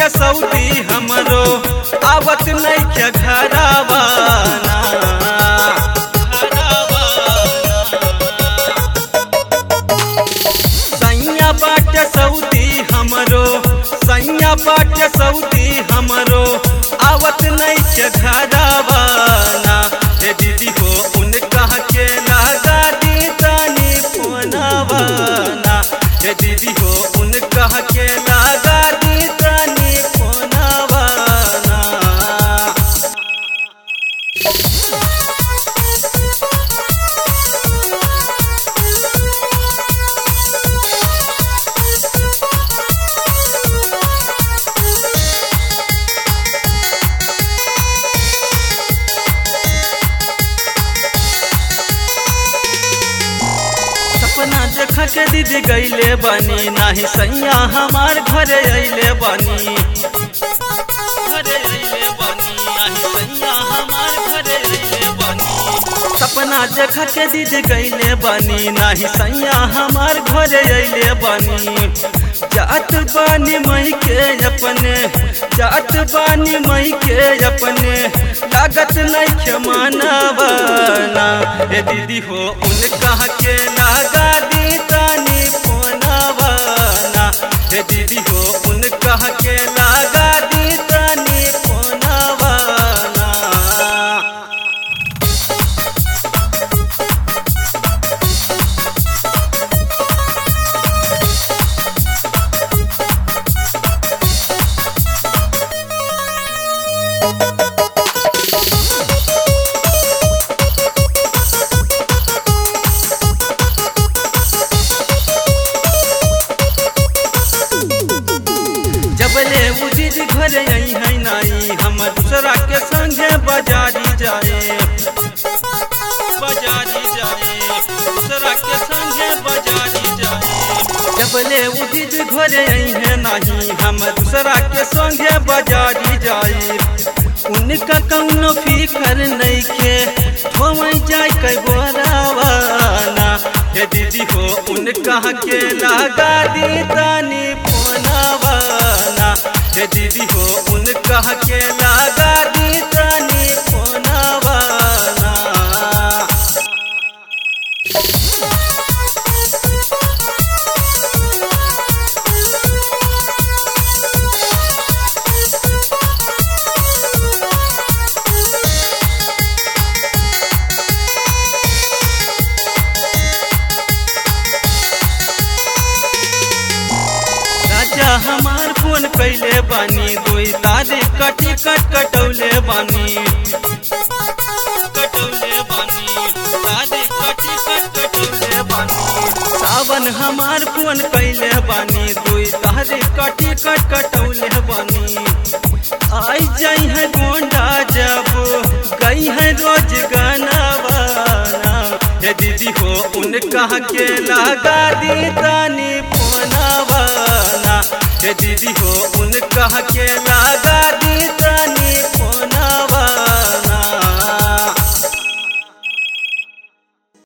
बाटे सऊदी हमरो आवत नइखे घरावाना सैया बाटे सऊदी हमरो सैया बाटे सऊदी हमरो आवत नइखे घरावाना हे दीदी हो उनका के लगा दी तानी फोनवाना हे दीदी हो उनका के लगा दी तानी फोनवाना सपना देख के दीदी गईले बानी नाही सैया हमार घरे अइले बानी घरे अइले बानी नाही सैया हमार घरे अइले बानी सपना देख के दीदी गईले बानी नाही सैया हमार घरे अइले बानी जात बानी मई के अपने जात बानी मई के अपने लागत नहीं क्षमानवाना ए दीदी हो उनका के लगा दी तानी फोनवाना ए दीदी हो उनका के लगा दी तानी फोनवाना जबले उदित घर आई है नाई हम दूसरा के संगे बाजारी जाए बाजारी जाए दूसरा के संगे बाजारी जाए जबले उदित घर आई है नाही हम दूसरा के संगे बाजारी जाए उनका कौनो फिकर नहीं के ठोमई जाए कई बोरावाना हे दीदी हो उनका के लगा दी तानी फोनवाना हे दीदी हो उनका के लगा दी तानी फोनवाना राजा हमार फोन कैले बानी दुई तारीख कटी कट कटौले बानी कटौले बानी तारीख कटी कट कटौले बानी सावन हमार फोन कैले बानी दुई तारीख कटी कट कटौले बानी आई जाई है गोंडा जब गई है रोज गाना हे दीदी हो उनका के लगा दी तानी फोनवाना हे दीदी हो उनका के लगा दी